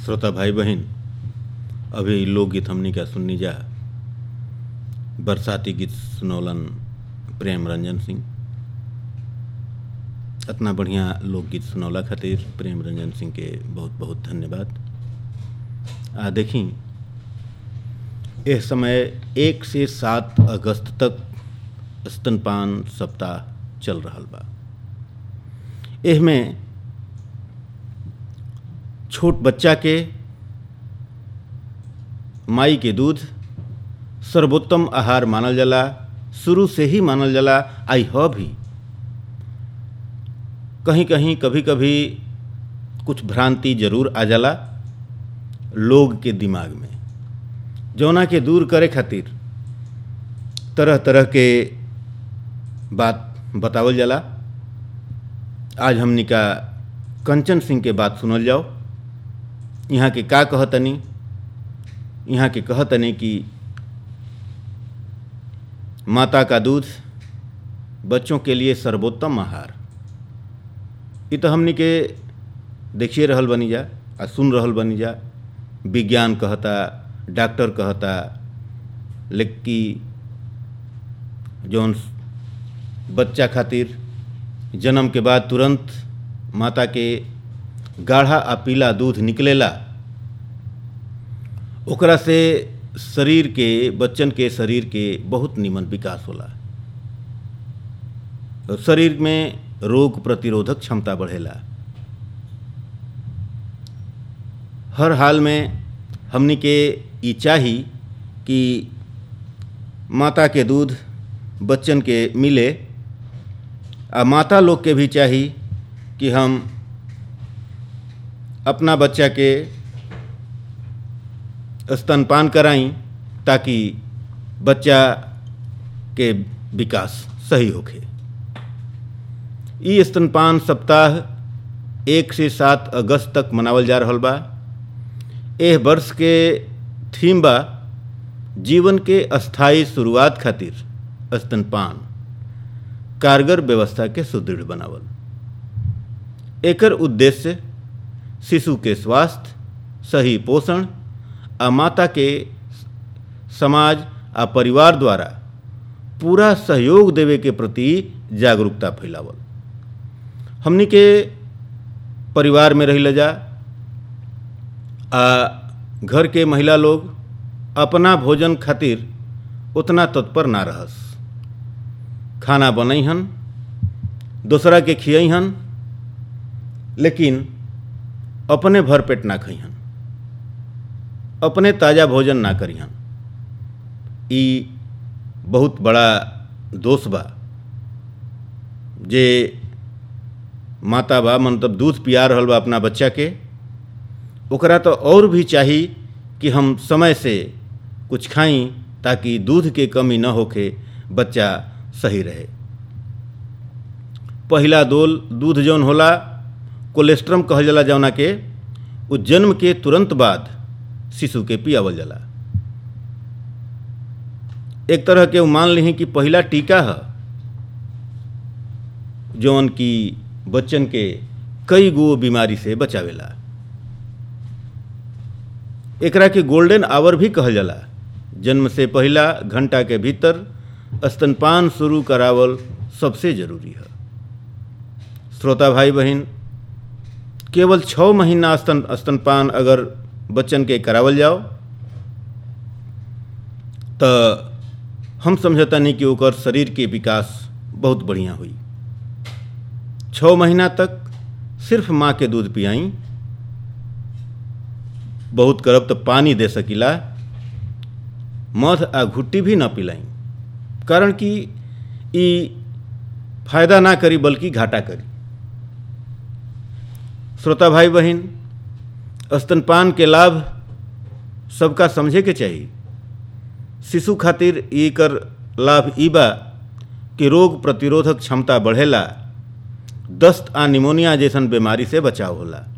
श्रोता भाई बहन अभी लोकगीत हमनी का सुननी जा बरसाती गीत सुनौलन प्रेम रंजन सिंह इतना बढ़िया लोकगीत सुनौला खातिर प्रेम रंजन सिंह के बहुत बहुत धन्यवाद आ देखी इस समय एक से सात अगस्त तक स्तनपान सप्ताह चल रहा बा एह में छोट बच्चा के माई के दूध सर्वोत्तम आहार मानल जाला शुरू से ही मानल जाला आई ह भी कहीं कहीं कभी कभी कुछ भ्रांति जरूर आ जाला लोग के दिमाग में जौना के दूर करे खातिर तरह तरह के बात बतावल जाला आज हमनी का कंचन सिंह के बात सुनल जाओ यहाँ के का कहतनी यहाँ के कहतनी कि माता का दूध बच्चों के लिए सर्वोत्तम आहार ये तो हमनी के देखिए रहल बनी जा आ सुन रहल बनी जा विज्ञान कहता डॉक्टर कहता लेकिन जौन बच्चा खातिर जन्म के बाद तुरंत माता के गाढ़ा आ पीला दूध निकलेला ओकरा से शरीर के बच्चन के शरीर के बहुत निमन विकास होला और शरीर में रोग प्रतिरोधक क्षमता बढ़ेला हर हाल में हमनी के ई चाही कि माता के दूध बच्चन के मिले आ माता लोग के भी चाही कि हम अपना बच्चा के स्तनपान कराई ताकि बच्चा के विकास सही होखे ई स्तनपान सप्ताह एक से सात अगस्त तक मनावल जा रहल बा एह वर्ष के थीम बा जीवन के अस्थाई शुरुआत खातिर स्तनपान कारगर व्यवस्था के सुदृढ़ बनावल एकर उद्देश्य शिशु के स्वास्थ्य सही पोषण आ माता के समाज आ परिवार द्वारा पूरा सहयोग देवे के प्रति जागरूकता फैलावल हमनी के परिवार में रही जा आ घर के महिला लोग अपना भोजन खातिर उतना तत्पर ना रहस खाना बनैहन दूसरा के खियहन लेकिन अपने भर पेट ना खइहन अपने ताज़ा भोजन ना करिहन ई बहुत बड़ा दोष बा जे माता बा मतलब दूध पिया रहल बा अपना बच्चा के ओकरा तो और भी चाही कि हम समय से कुछ खाई ताकि दूध के कमी न होके बच्चा सही रहे पहिला दोल दूध जौन होला कोलेस्ट्रम कहल जाला जौना के उ जन्म के तुरंत बाद शिशु के पियावल जाला एक तरह के मान ली कि पहिला टीका है जौन की बच्चन के कई गो बीमारी से बचावेला एकरा के गोल्डन आवर भी कहल जाला जन्म से पहला घंटा के भीतर स्तनपान शुरू करावल सबसे जरूरी है श्रोता भाई बहन केवल छः महीना स्तन स्तनपान अगर बच्चन के करावल जाओ तो हम समझता नहीं कि ओकर शरीर के विकास बहुत बढ़िया हुई छः महीना तक सिर्फ माँ के दूध पियाई बहुत करब तो पानी दे सकीला मध आ घुट्टी भी न पिलाई कारण कि ई फायदा ना करी बल्कि घाटा करी श्रोता भाई बहन स्तनपान के लाभ सबका समझे के चाहिए शिशु खातिर एकर लाभ ई बा कि रोग प्रतिरोधक क्षमता बढ़ेला दस्त आ निमोनिया जैसन बीमारी से बचाव होला